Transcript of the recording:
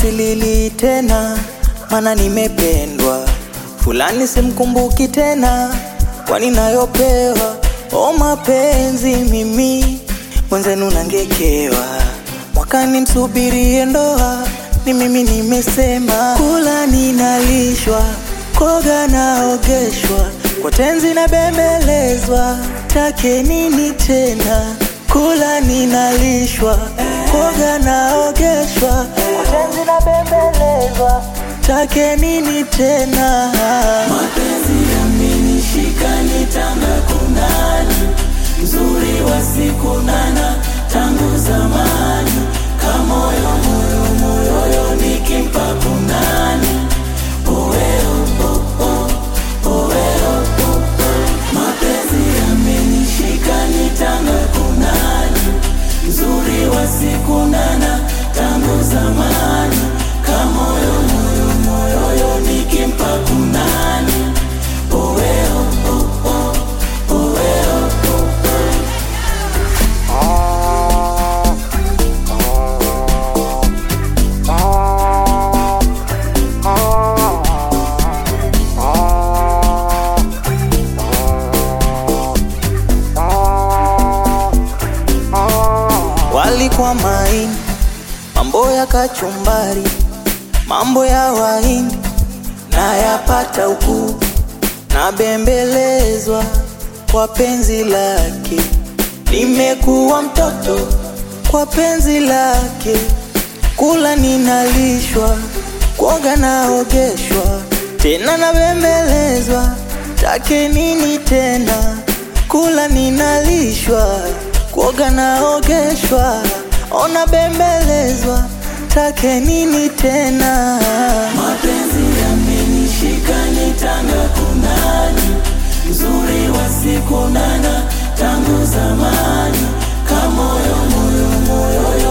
silili tena, mana nimependwa. Fulani simkumbuki tena, kwani nayopewa. O mapenzi mimi mwenzenu nangekewa, mwakani msubirie ndoa. Ni mimi nimesema, kula ninalishwa, koga naogeshwa, kwa tenzi na bembelezwa, take nini tena? Kula ninalishwa, koga naogeshwa, kwa tenzi na bembelezwa, take nini tena? Mapenzi yamenishika nitanga kunani, mzuri wa siku nana tangu zamani, kamoyo moyo moyoyo nikimpa kunani, oweo oh, oh, oweo oh, oh. Mapenzi yamenishika nitanga kunani, mzuri wa siku nana tangu zamani, kamoyo moyo moyoyo nikimpa kunani, oweo oh, oh, oweo oh, oh. walikuwa maini, mambo ya kachumbari, mambo ya wahindi na yapata huku, na bembelezwa kwa penzi lake, nimekuwa mtoto kwa penzi lake, kula ninalishwa, kuoga naogeshwa, tena nabembelezwa, take nini tena? Kula ninalishwa, kuoga naogeshwa, ona bembelezwa, take nini tena? Mapenzi yamenishika nitanga kunani, mzuri wa siku nana tangu zamani, kamoyo moyo moyo